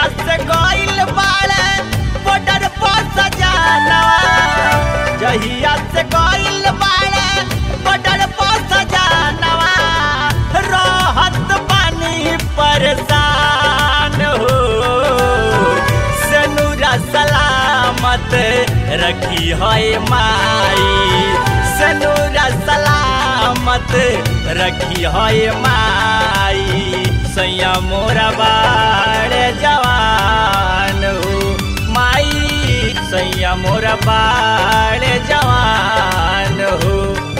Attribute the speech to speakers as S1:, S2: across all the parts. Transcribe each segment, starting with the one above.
S1: से गइल बाड़े बॉर्डर पर सजानवा जहिया से गइल बाड़े बॉर्डर पर सजानवा रहत बानी परेशान हो सनुरा सलामत रखी है माई सनुरा सलामत रखी है माई सैया मोरा बाड़े जवान हो माई सैया मोरा बाड़े जवान हो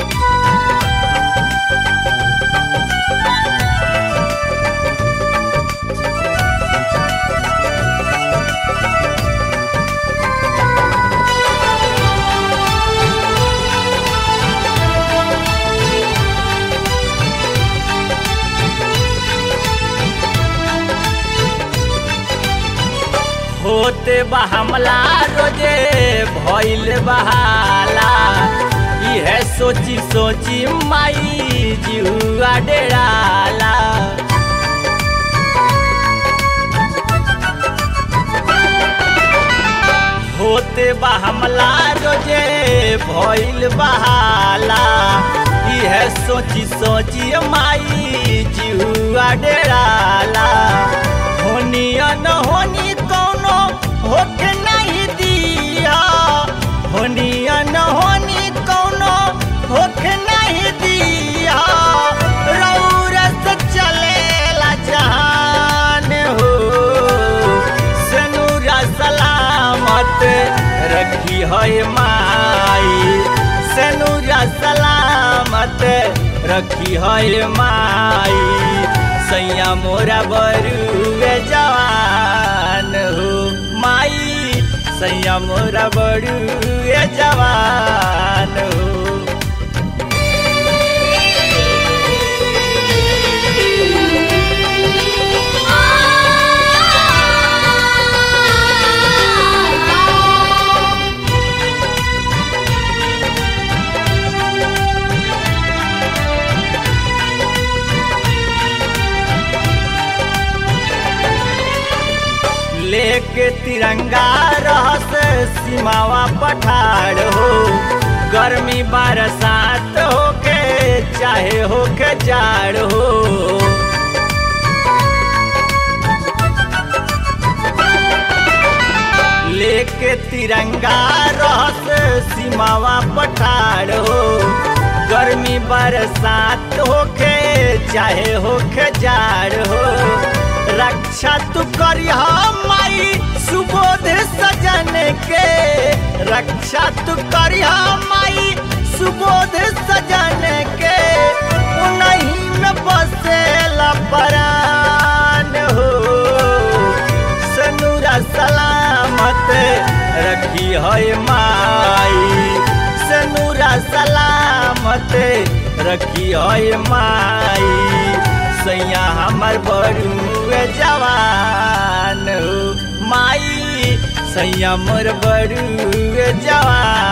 S1: होते बा हमला रोजे भइल बहाला इहे सोची सोची माई जुआ डेराला होते बा हमला रोजे भइल बहाला इहे सोची सोची माई जुआ डेराला होनी न होनी कौनो होके नहीं दिया होनी न होनी कौनो होके नहीं दिया रौरस चलेला जहान हो सनुरा सलामत रखी है माई सनुरा सलामत रखी है माई सैया मोरा बरुए जवान हो माई सैया मोरा बरुए जवान हो लेके तिरंगा रहस सीमावा पठार हो गर्मी बरसात होके चाहे होके जाड़ हो लेके तिरंगा रहस सीमावा पठार हो गर्मी बरसात होके चाहे होके जाड़ हो रक्षा तू करिया माई सुबोध सजन के रक्षा तू करिया माई सुबोध सजन के उन्हीं में बसेला परान हो सनुरा सलामत रखी है माई सनुरा सलामत रखी है माई सैया हमर बड़ुए जवान हो माई सैया मोर बड़ुए जवान